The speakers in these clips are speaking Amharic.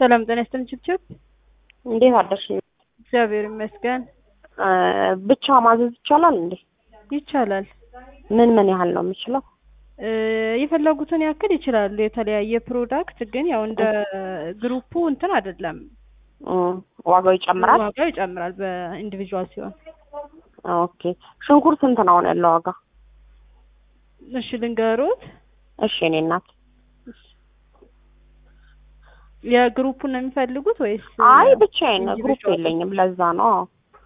ሰላም ጤና ይስጥልኝ ችብችብ። እንዴት አደርሽ? እግዚአብሔር ይመስገን ብቻ ማዘዝ ይቻላል እንዴ? ይቻላል። ምን ምን ያህል ነው የምችለው? እ የፈለጉትን ያክል ይችላሉ። የተለያየ ፕሮዳክት ግን ያው እንደ ግሩፑ እንትን አይደለም፣ እም፣ ዋጋው ይጨምራል? ዋጋው ይጨምራል በኢንዲቪዥዋል ሲሆን። ኦኬ። ሽንኩርት ስንት ነው አሁን ያለው ዋጋ? እሺ ልንገሮት። እሺ እኔ እናት የግሩፑን ነው የሚፈልጉት ወይስ? አይ ብቻዬን ነው፣ ግሩፕ ኢንዲቪዥዋል? የለኝም ለዛ ነው። አዎ።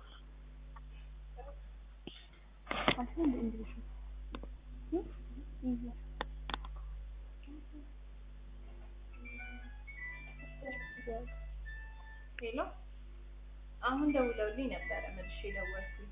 ሄሎ አሁን ደውለውልኝ ነበረ መልሼ ደወልኩኝ።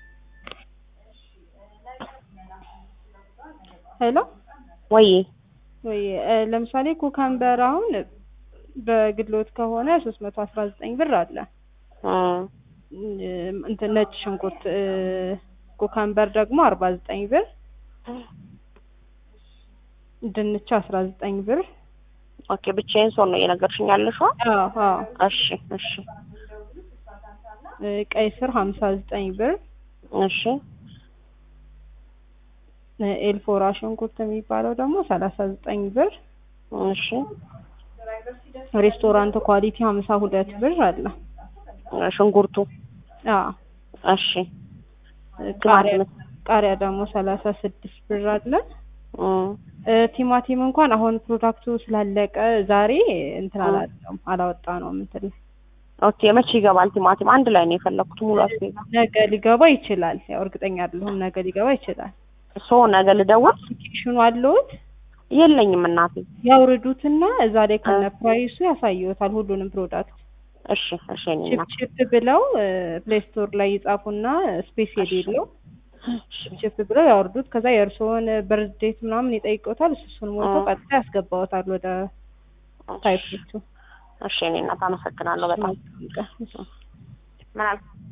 ሄሎ ወይ ወይ እ ለምሳሌ ኩካምበር አሁን በግሎት ከሆነ ሶስት መቶ አስራ ዘጠኝ ብር አለ። እም፣ እ እንትን ነጭ ሽንኩርት እ ኩካምበር ደግሞ አርባ ዘጠኝ ብር፣ ድንች አስራ ዘጠኝ ብር። ኦኬ። ብቻዬን ሰው ነው እየነገርሽኝ ያለሽው? አዎ አዎ እሺ እሺ እ ቀይ ስር ሀምሳ ዘጠኝ ብር እሺ እ ኤልፎራ ሽንኩርት የሚባለው ደግሞ ሰላሳ ዘጠኝ ብር። እሺ ሬስቶራንት ኳሊቲ ሀምሳ ሁለት ብር አለ። ሽንኩርቱ አዎ እሺ እ ቃሪያ ቲማቲም ቃሪያ ደግሞ ሰላሳ ስድስት ብር አለ። እም፣ እ ቲማቲም እንኳን አሁን ፕሮዳክቱ ስላለቀ ዛሬ እንትን አላለም አላወጣ ነው ምንትን ኦኬ። መቼ ይገባል ቲማቲም? አንድ ላይ ነው የፈለኩት ሙሉ አስቤዛ። ነገ ሊገባ ይችላል። ያው እርግጠኛ አይደለሁም። ነገ ሊገባ ይችላል። ሶ ነገ ልደውል? አፕሊኬሽኑ አለዎት? የለኝም እናቴ። ያውርዱትና እዛ ላይ ከነ ፕራይሱ ያሳየዎታል ሁሉንም ፕሮዳክት። እሺ እሺ እኔ ቺፕ እናት ቺፕ ብለው ፕሌይ ስቶር ላይ ይጻፉና ስፔስ የሌለው ቺፕ ቺፕ ብለው ያወርዱት። ከዛ የእርስዎን በርዝ ዴት ምናምን ይጠይቀውታል። እሱ እሱን ሞልቶ አ። ቀጥታ ያስገባዎታል ወደ ታይፖቹ። እሺ እኔ እናት አመሰግናለሁ በጣም። ምን አልክ?